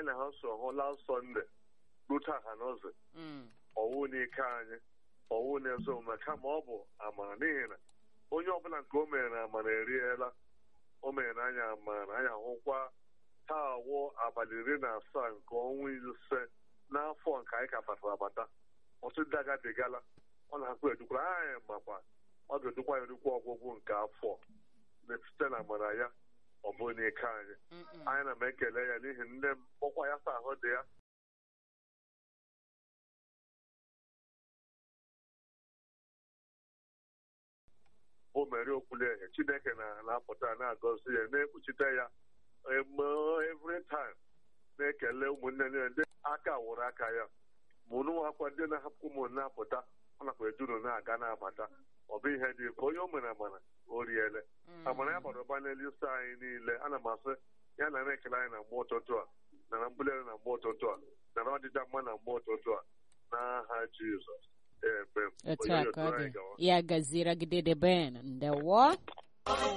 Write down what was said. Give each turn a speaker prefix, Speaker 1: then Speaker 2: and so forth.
Speaker 1: na ha so hụ last sọnde rute ha n'ụzọ
Speaker 2: Mm.
Speaker 1: ọwụ n'ike anyị ọwụ na-ezo omume kama ọ bụ amara n'ihi na onye ọbụla nke o mere na amara eriela o mere na anyị amara anyị ahụkwa taa awụ abalị iri na asaa nke ọnwa ise n'afọ nke anyị ka batara abata ọtụtụ ndị agabigala ọ na-akpụ edukwara anyị makwa ọ ga-edukwa ya edukwa ọgwụgwụ nke afọ na- site na amara ya ọ bụ n'ike anyị
Speaker 2: Mm-mm.
Speaker 1: anyị na m ekele ya n'ihi nne m ọkwa ya sa ahụ dị ya o mere okwulehe chineke na- na-apụta na-agọzi ya na-ekpuchite ya eme every time na-ekele ụmụnne niile ndị aka wụrụ aka ya mụnụ akwa ndị na-ahapụ ụmụ na-apụta ọ nakwa ejuru na-aga na-abata ọ bụ ihe dị ka onye o mere amara o riele
Speaker 2: Mm.
Speaker 1: amara ya bara ụba n'elu isi anyị niile ana m asị ya na na-ekele anyị na mgbe ụtụtụ a na na mbuli elu na mgbe ụtụtụ a na na ọdịda mma na mgbe ụtụtụ a n'aha jizọs ebe
Speaker 2: Otu
Speaker 1: onye
Speaker 2: a ka
Speaker 1: otu
Speaker 2: ọ
Speaker 1: anyị
Speaker 2: dị.
Speaker 1: gawa
Speaker 2: Ya gaziere gị dede Ben. Ndewo.